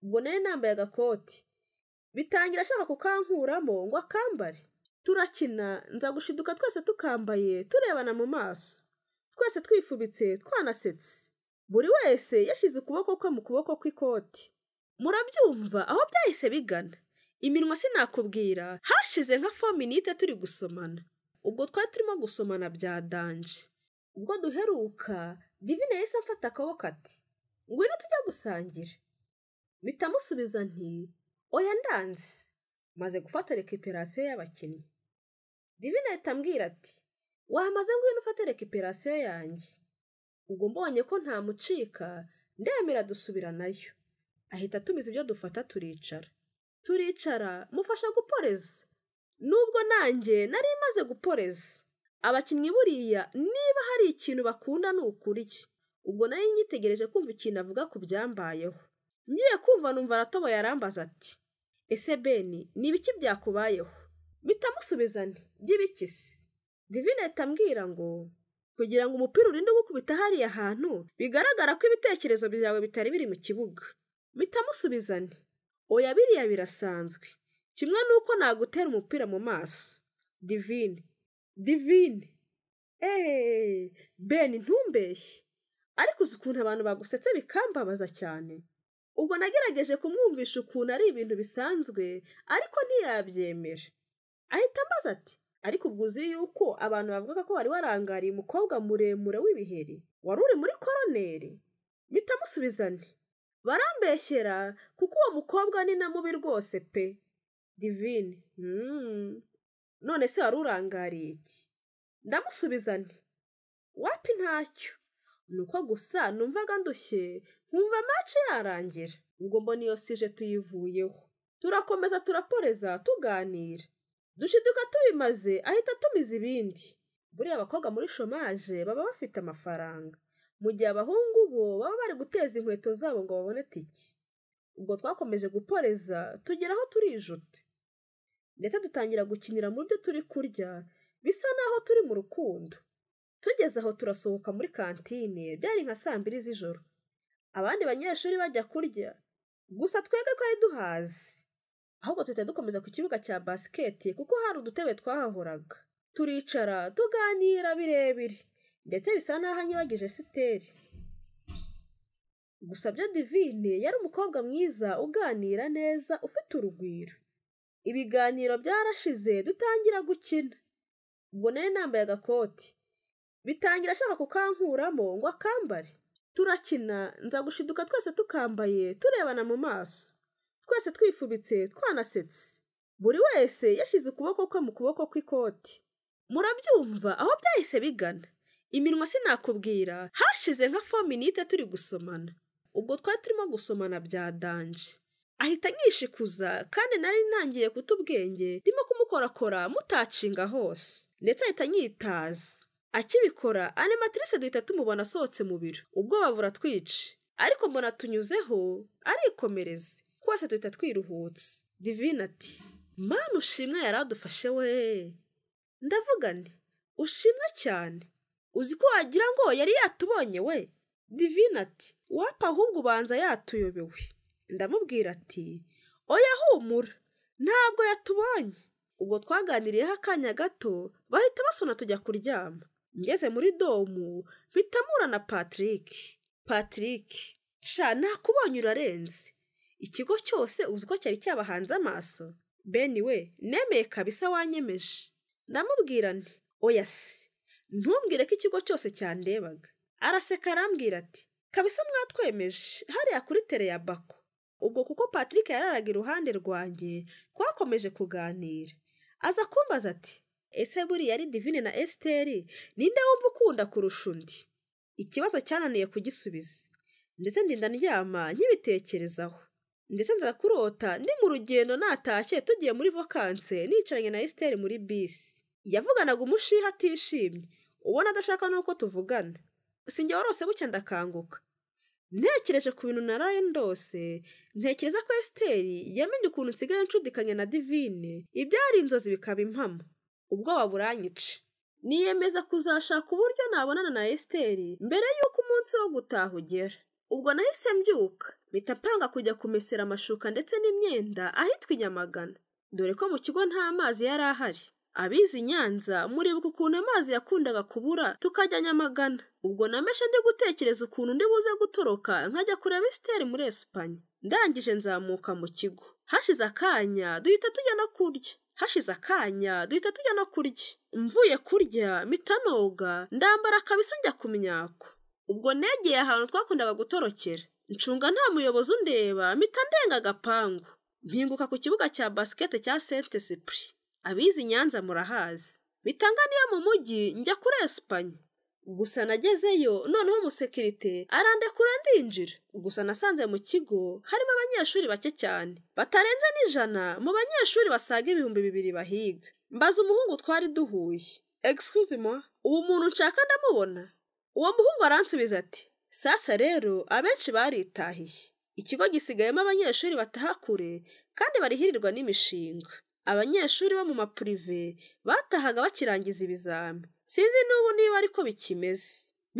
ubwo nari nambaye agakoti bitangira ashaka kukankuramo ngo akambare turakina nza gushiduka twese tukambaye turebana mu maso twese twifubitse twanasetse buri wese yashyize ukuboko kwe mu kuboko kw'ikoti murabyumva aho byahise bigana iminwa sinakubwira hashize nka fominite turi gusomana ubwo twari turimo gusomana bya danje ubwo duheruka divine yahise amfata akaboko ati ngwino tujya gusangira mpita musubiza nti oya ndanze maze gufata rekiperasiyo y'abakinnyi divine ahita ambwira ati wamaze ngwino ufate rekiperasiyo yanjye ubwo mbonye ko ntamucika ndemera dusubira nayo ahita atumiza ibyo dufata turicara turicara mufasha guporeza nubwo nanjye nari maze guporeza abakinnyi buriya niba hari ikintu bakunda ni ukurya ubwo nari nyitegereje kumva ikintu avuga ku byambayeho ngiye kumva numva aratoboye arambaza ati ese beni ni ibiki byakubayeho mpita musubiza nti by'ibiki se divine ahita ambwira ngo kugira ngo umupira urinde gukubita hariya hantu bigaragara ko ibitekerezo byawe bitari biri mu kibuga mpita musubiza nti oya biriya birasanzwe kimwe n'uko nagutera umupira mu maso divine divine eee beni ntumbeshye ariko uzi ukuntu abantu bagusetse bikambabaza cyane ubwo nagerageje kumwumvisha ukuntu ari ibintu bisanzwe ariko ntiyabyemera ahita ambaza ati ariko ubwo uzi yuko abantu bavugaga ko wari warangariye umukobwa muremure w'ibiheri wari uri muri koroneri bitamusubizane barambeshyera kuko uwo mukobwa ni na mubi rwose pe divine hmm. none se wari urangariye iki ndamusubizane wapi ntacyo nuko gusa numvaga ndushye nkumva mace yarangira ubwo mbona iyo sije tuyivuyeho turakomeza turaporeza tuganira dushiduka tubimaze ahita atumiza ibindi buriya abakobwa muri shomaje baba bafite amafaranga mu gihe abahungu bo baba bari guteza inkweto zabo ngo babone tiki ubwo twakomeje guporeza tugeraho turijuta ndetse dutangira gukinira mu byo turi kurya bisa naho turi mu rukundo tugeze aho turasohoka muri kantine byari nka saa mbiri z'ijoro abandi banyeshuri bajya kurya gusa twebwe twari duhazi ahubwo tuhita dukomeza ku kibuga cya basiketi kuko hari udutebe twahahoraga turicara tuganira birebire ndetse bisa n'aho anyibagije siteri gusa byo divine yari umukobwa mwiza uganira neza ufite urugwiro ibiganiro byarashize dutangira gukina ubwo nari nambaye agakoti bitangira ashaka kukankuramo ngo akambare turakina nza gushiduka twese tukambaye turebana mu maso twese twifubitse twanasetse buri wese yashyize ukuboko kwe mu kuboko kw'ikoti murabyumva aho byahise bigana iminwa sinakubwira hashize nka fominite turi gusomana ubwo twari turimo gusomana bya danje ahita nkishikuza kandi nari ntangiye kuta ubwenge ndimo kumukorakora mutacinga hose ndetse ahita nyitaza akibikora animatrice duhita tumubona asohotse mu biro ubwoba buratwica ariko mbona tunyuzeho arikomereza twese duhita twiruhutse divine ati mpano ushimwe yari adufashe we ndavuga nti ushimwe cyane uzi ko wagira ngo yari yatubonye we divine ati wapa ahubwo ubanza yatuyobewe ndamubwira ati oya humura ntabwo yatubonye ubwo twaganiriyeho akanya gato bahita basona tujya kuryama ngeze muri domu bitamura na patrick patrick sha nakubonye urarenze ikigo cyose uzi ko cyari cyabahanze amaso beni we nemeye kabisa wanyemeje ndamubwira nti oya si ntumbwire ko ikigo cyose cyandebaga araseka arambwira ati kabisa mwatwemeje hariya kuri tere ya bako ubwo kuko patrick yararaga iruhande rwanjye twakomeje kuganira aza kumbaza ati ese buriya ari divine na esiteri ninde wumva ukunda kurusha undi ikibazo cyananiye kugisubiza ndetse ndinda ndyama nkibitekerezaho ndetse nza kurota ndi mu rugendo natashye tugiye muri vakanse nicaranye na esiteri muri bisi yavuganaga umushiha atishimye ubona adashaka n'uko tuvugana sinjye warose bucya ndakanguka ntekereje ku bintu naraye ndose ntekereza ko esiteri yamenye ukuntu nsigaye nshudikanya na divine ibyari inzozi bikaba impamo ubwoba buranyica niyemeza kuzashaka uburyo nabonana na esiteri mbere y'uko umunsi wo gutaha ugera ubwo nahise mbyuka mpita mpanga kujya kumesera amashuka ndetse n'imyenda ahitwa i nyamagana dore ko mu kigo nta mazi yari ahari abizi i nyanza muribuka ukuntu amazi yakundaga kubura tukajya nyamagana ubwo nameshe ndi gutekereza ukuntu ndi buze gutoroka nkajya kureba isiteri muri esipanye ndangije nzamuka mu kigo hashize akanya duhita tujya no kurya hashize akanya duhita tujya no kurya mvuye kurya mitanoga ndambara kabisa njya ku myako ubwo negeye ahantu twakundaga gutorokera ncunga nta muyobozi undeba mpita ndenga agapangu mpinguka ku kibuga cya basikete cya sente sipuri abizi nyanza murahazi bitanga niyo mu mujyi njya kuri esipanye gusa nagezeyo noneho umusekirite arandekura ndinjira gusa nasanze mu kigo harimo abanyeshuri bake cyane batarenze n'ijana mu banyeshuri basaga ibihumbi bibiri bahiga mbaza umuhungu twari duhuye excuse moi uwo muntu nshaka ndamubona uwo muhungu aransubiza ati sasa rero abenshi baritahiye ikigo gisigayemo abanyeshuri bataha kure kandi barihirirwa n'imishinga abanyeshuri bo mu mapurive batahaga bakirangiza ibizami sinzi n'ubu niba ariko bikimeze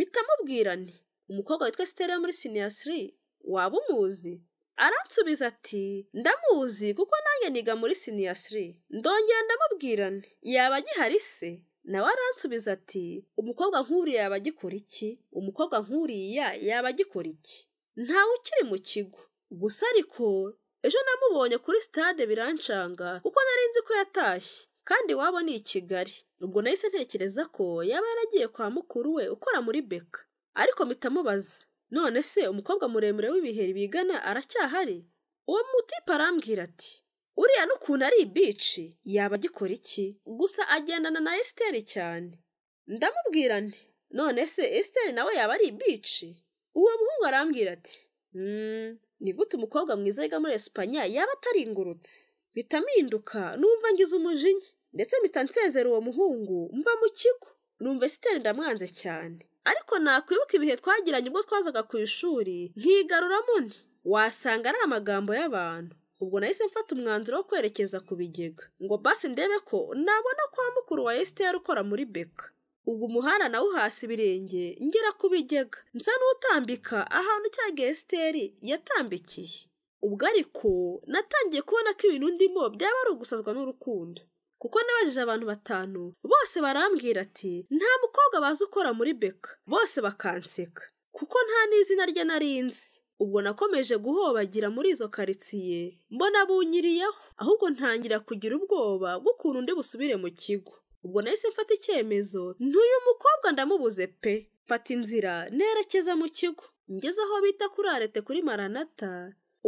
bitamubwirane umukobwa witwa sitera yo muri siniyasiri waba umuzi aransubiza ati ndamuzi kuko nanjye niga muri siniyasiri ndongera ndamubwirane yaba agihari se nawe aransubiza ati umukobwa nk'uriya yaba agikora iki umukobwa nk'uriya yaba agikora iki ntawe ukiri mu kigo gusa ariko ejo namubonye kuri sitade biranshanga kuko nari nzi ko yatashye kandi iwabo ni i kigali ubwo nahise ntekereza ko yaba yaragiye kwa mukuru we ukora muri beka ariko mitamubaza none se umukobwa muremure w'ibiheri bigana aracyahari uwo mutipe arambwira ati uriya n'ukuntu ari ibici yaba agikora iki gusa agendana na esiteri cyane ndamubwira nti none se esiteri nawe yaba ari ibici uwo muhungu arambwira ati ni gute umukobwa mwiza wiga muri esipanya yaba ataringurutse bitaminduka numva ngize umujinya ndetse mpita nsezera uwo muhungu mva mu kigo numva esiteri ndamwanze cyane ariko nakwibuka ibihe twagiranye ubwo twazaga ku ishuri nkigaruramo ni wasanga ari amagambo y'abantu ubwo nahise mfata umwanzuro wo kwerekeza ku bigega ngo basi ndebe ko nabona kwa mukuru wa esiteri ukora muri beka ubu umuhanda nawo hasi ibirenge ngera ku bigega nsa n'utambika ahantu cya gesiteri yatambikiye ubwo ariko natangiye kubona ko ibintu ndimo byaba ari ugusazwa n'urukundo kuko nabajije abantu batanu bose barambwira ati nta mukobwa bazi ukora muri beka bose bakanseka kuko nta n'izina rye narinzi ubwo nakomeje guhobagira muri izo karitsiye mbona bunyiriyeho ahubwo ntangira kugira ubwoba bw'ukuntu undi busubire mu kigo ubwo nahise mfata icyemezo ntuyu mukobwa ndamubuze pe mfata inzira nerekeza mu kigo ngeze aho bita kuri arete kuri maranata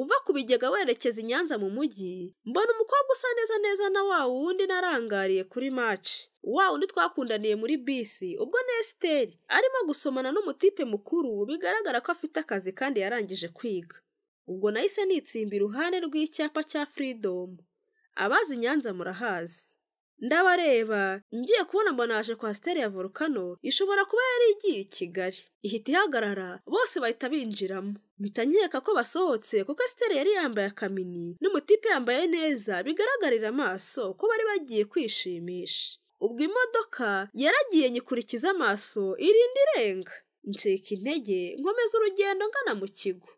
uva ku bigega werekeza i nyanza mu mujyi mbona umukobwa usa neza neza na wa wundi narangariye kuri maci wa wundi twakundaniye muri bisi ubwo na esiteri arimo gusomana n'umutipe mukuru bigaragara ko afite akazi kandi yarangije kwiga ubwo nahise nitsimba iruhande rw'icyapa cya firidomu abazi nyanza murahazi ndabareba ngiye kubona mbona naje kwa siteri ya volukano ishobora kuba yari igiye i kigali ihita ihagarara bose bahita binjiramo mpita nkeka ko basohotse kuko siteri yari yambaye akamini n'umutipe yambaye neza bigaragarira amaso ko bari bagiye kwishimisha ubwo imodoka yaragiye nyikurikiza amaso irinda irenga ncika intege nkomeza urugendo ngana mu kigo